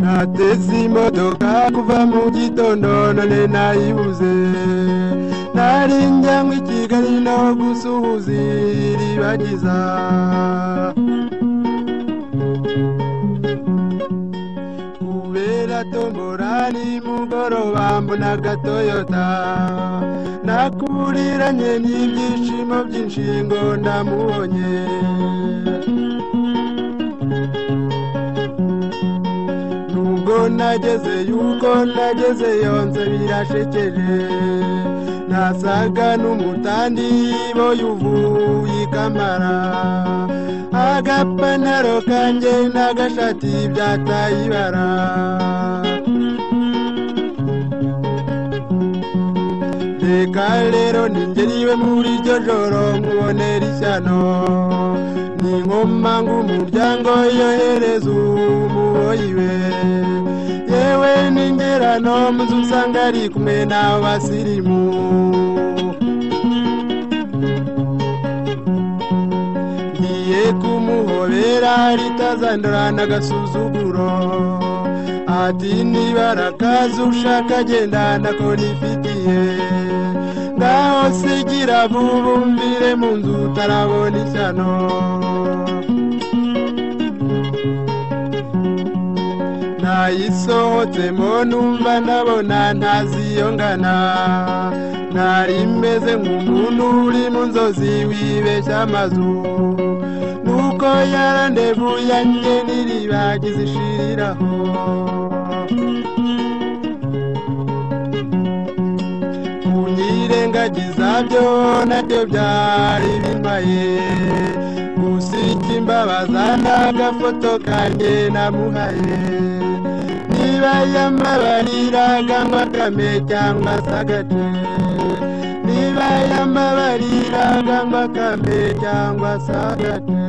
Nateze imodoka kuva mu gitondo none nayibuze nari njyanywe i Kigali naho gusuhuza iribagiza kubera tombora nimugoroba mbona agatoyota nakuburiranye n'ibyishimo byinshi ngo ndamubonye nubwo nageze yuko nageze yonze birashekeje nasaga n'umutandibo yuvuye ikamara agapantaro kanjye n'agashati byataye ibara reka rero ningeriwe muri iryo joro nkubonera ishyano ni nkoma ng'umuryango yohereza umuboyiwe yewe n'ingerano muzu usanga ari kumwe n'abasirimu ngiye kumuhobera ritazandura n'agasuzuguro ati nibara akazi ushaka agenda nako nifitiye ngaho sigira vuba umvire mu nzu utarabona ishyano nayisohotsemo numva ndabona ntaziyongana ntari meze nk'umuntu uri mu nzozi wibeshya amazu nuko yarandevu yanjye n'iribagiza ishiriraho kunyirengagiza byo nabyo byari bimbaye gusika imbabaza n'agafoto kanjye namuhaye niba yamabariraga ngo akame cyangwa se agate niba yamabariraga ngo akame cyangwa se agate